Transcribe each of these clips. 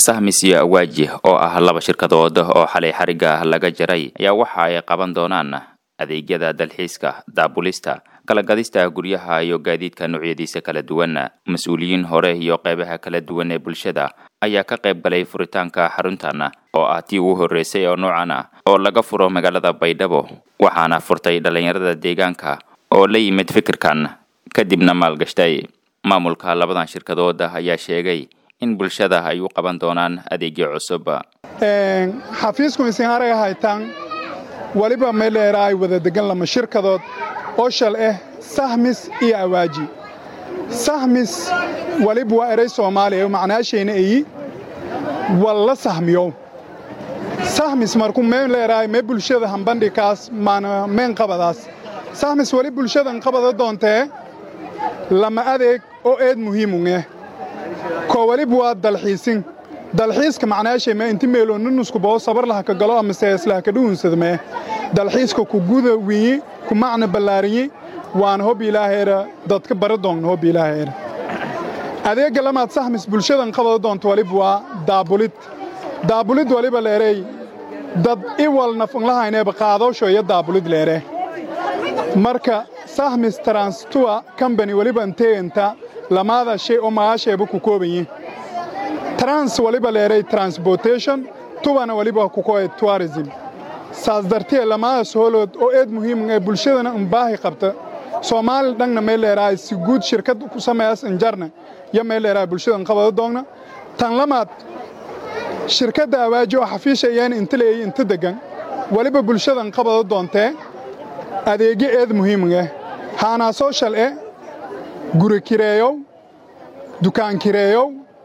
sahmis iyo awaaji oo ah laba shirkadood oo xalay xarigga laga jaray ayaa waxa ay qaban doonaan adeegyada dalxiiska daabulista kala gadista guryaha iyo gaadiidka noocyadiisa kala duwan mas-uuliyiin hore iyo qeybaha kala duwan ee bulshada ayaa ka qayb galay furitaanka xaruntan oo ah tii ugu horreysay oo noocan ah oo laga furo magaalada baydhabo waxaana furtay dhallinyarada deegaanka oo la yimid fikirkan kadibna maalgashtay maamulka labadan shirkadood ayaa sheegay in bulshada ay u qaban doonaan adeegyo cusub xafiisku isin araga haytaan weliba meeleera ay wada degan lama shirkadood oo shal ah sahmis iyo awaaji sahmis weliba waa eray soomaaliya macnaashayna eyi walla sahmiyow sahmis marku meen leeraay mee bulshada hambandhikaas maana meen qabadaas sahmis weli bulshadan qabada doontee lama adeeg oo eed muhiimungeh koo weliba waa dalxiisin dalxiiska macnaashay mee inti meeloo nunusku boo sabar laha ka galo ama seeslaha ka dhuunsada mee dalxiiska ku guda wiyi ku macna ballaariyi waana hob ilaaheera dadka bara doonna hob ilaaheera adeegga lamaad sahmis bulshadan qabada doonta waliba waa daabulid daabulid waliba leerey dad iwal nafanlahayneeba qaadowsho iyo daabulid leere marka sahmis transtua combany waliba inteeganta lamaada shay oo magaasheeba ku koobanyi trans waliba leeray transportation tubana waliba kukoe tourism saas dartee lamaadaas hoolood oo eed muhiim ee bulshadana unbaahi qabta soomaali dhanna may leerahay si guud shirkad ku sameeyas injarna yo may leerahay bulshadan qabada doogna tan lamaad shirkadda awaaji oo xafiisha iyana inta leeyay inta deggan weliba bulshadan qabada doontee adeegyo eed muhiimgeh haanaa sooshal e guri kireeyow dukaan kireeyow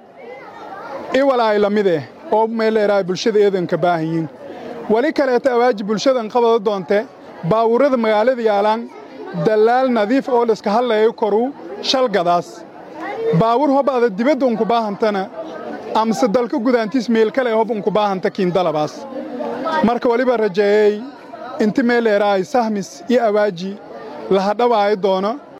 iwalaay la mid eh oo may leerahay bulshada eedanka baahanyiin weli kaleeta awaaji bulshadan qabada doonte baawurrada magaalada yaalaan dallaal nadiif oo layska hadlayo koruu shalgadaas baawur hob ada dibadda unku baahantana amase dalka gudaantiis meel kale hob unku baahanta kiindalabaas marka weliba rajeeyey inti mee leerahay sahmis iyo awaaji lahadhawaayo doono